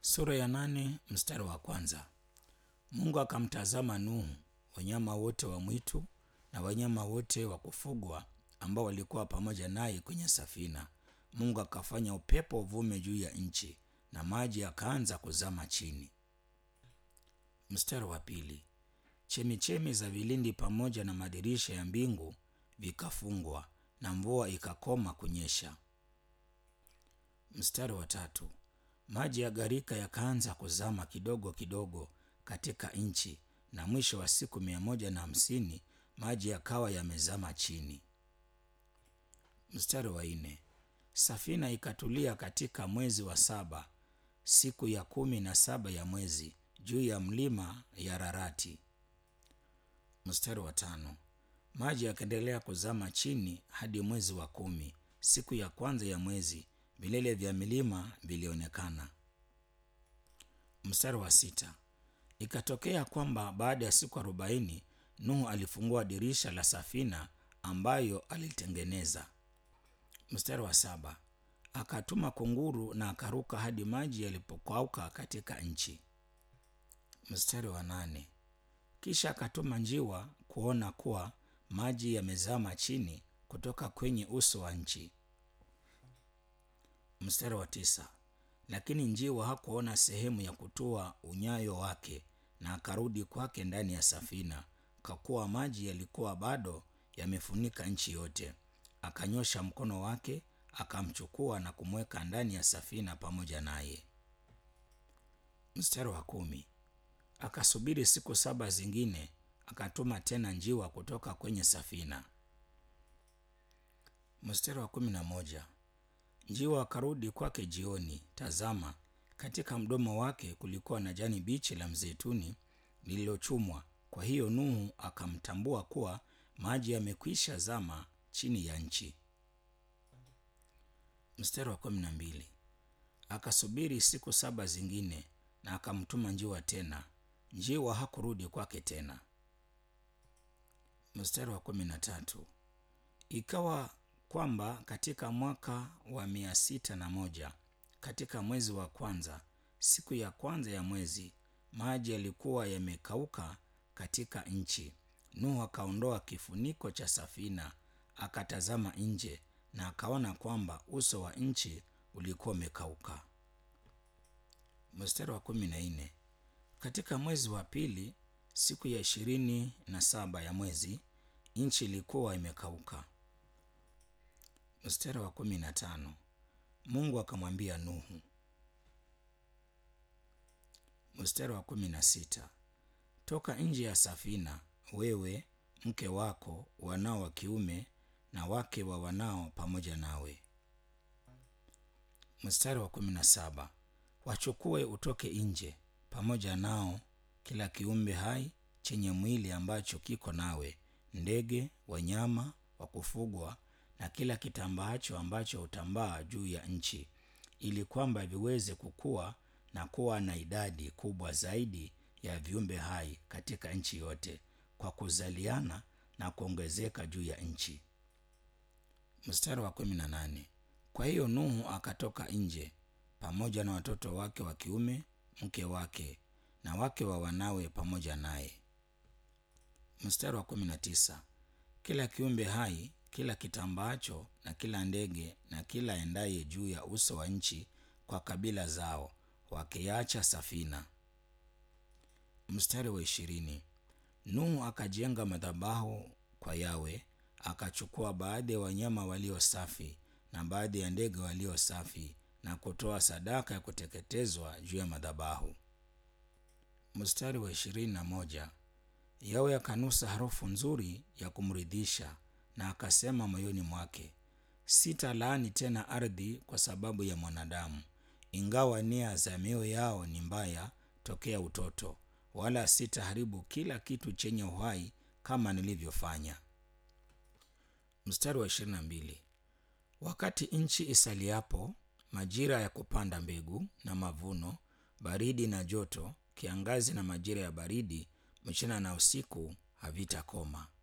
Sura ya nane mstari wa kwanza. Mungu akamtazama Nuhu, wanyama wote wa mwitu na wanyama wote wa kufugwa ambao walikuwa pamoja naye kwenye safina. Mungu akafanya upepo uvume juu ya nchi na maji yakaanza kuzama chini. Mstari wa pili. Chemichemi za vilindi pamoja na madirisha ya mbingu vikafungwa na mvua ikakoma kunyesha. Mstari wa tatu. Maji ya gharika yakaanza kuzama kidogo kidogo katika nchi, na mwisho wa siku mia moja na hamsini maji yakawa yamezama chini. Mstari wa nne. Safina ikatulia katika mwezi wa saba, siku ya kumi na saba ya mwezi, juu ya mlima ya Rarati. Mstari wa tano. Maji yakaendelea kuzama chini hadi mwezi wa kumi, siku ya kwanza ya mwezi, vilele vya milima vilionekana. Mstari wa sita. Ikatokea kwamba baada ya siku arobaini Nuhu alifungua dirisha la safina ambayo alitengeneza. Mstari wa saba. Akatuma kunguru na akaruka hadi maji yalipokauka katika nchi. Mstari wa nane. Kisha akatuma njiwa kuona kuwa maji yamezama chini kutoka kwenye uso wa nchi. Mstari wa tisa. Lakini njiwa hakuona sehemu ya kutua unyayo wake, na akarudi kwake ndani ya safina, kwa kuwa maji yalikuwa bado yamefunika nchi yote. Akanyosha mkono wake akamchukua na kumweka ndani ya safina pamoja naye. Mstari wa kumi. Akasubiri siku saba zingine, akatuma tena njiwa kutoka kwenye safina. Mstari wa kumi na moja. Njiwa akarudi kwake jioni. Tazama, katika mdomo wake kulikuwa na jani bichi la mzeituni lililochumwa. Kwa hiyo Nuhu akamtambua kuwa maji yamekwisha zama chini ya nchi. Mstari wa kumi na mbili. Akasubiri siku saba zingine na akamtuma njiwa tena. Njiwa hakurudi kwake tena. Mstari wa kumi na tatu. Ikawa kwamba katika mwaka wa mia sita na moja katika mwezi wa kwanza, siku ya kwanza ya mwezi, maji yalikuwa yamekauka katika nchi. Nuhu akaondoa kifuniko cha safina, akatazama nje na akaona kwamba uso wa nchi ulikuwa umekauka. Mstari wa kumi na nne. Katika mwezi wa pili, siku ya ishirini na saba ya mwezi, nchi ilikuwa imekauka. Mstari wa kumi na tano. Mungu akamwambia Nuhu. Mstari wa kumi na sita. Toka nje ya safina, wewe, mke wako, wanao wa kiume na wake wa wanao pamoja nawe. Mstari wa kumi na saba. Wachukue utoke nje pamoja nao kila kiumbe hai chenye mwili ambacho kiko nawe, ndege, wanyama wa kufugwa na kila kitambaacho ambacho hutambaa juu ya nchi, ili kwamba viweze kukua na kuwa na idadi kubwa zaidi ya viumbe hai katika nchi yote, kwa kuzaliana na kuongezeka juu ya nchi. Mstari wa kumi na nane. Kwa hiyo Nuhu akatoka nje pamoja na watoto wake wa kiume, mke wake na wake wa wanawe pamoja naye. Mstari wa kumi na tisa. Kila kiumbe hai kila kitambaacho na kila ndege na kila endaye juu ya uso wa nchi kwa kabila zao, wakiacha safina. Mstari wa ishirini. Nuhu akajenga madhabahu kwa Yawe, akachukua baadhi ya wanyama walio safi na baadhi ya ndege walio safi na kutoa sadaka ya kuteketezwa juu ya madhabahu. Mstari wa ishirini na moja. Yawe akanusa harufu nzuri ya kumridhisha na akasema moyoni mwake, sitalaani tena ardhi kwa sababu ya mwanadamu, ingawa nia za mioyo yao ni mbaya tokea utoto, wala sitaharibu kila kitu chenye uhai kama nilivyofanya. Mstari wa ishirini na mbili. Wakati nchi isaliapo, majira ya kupanda mbegu na mavuno, baridi na joto, kiangazi na majira ya baridi, mchana na usiku havitakoma.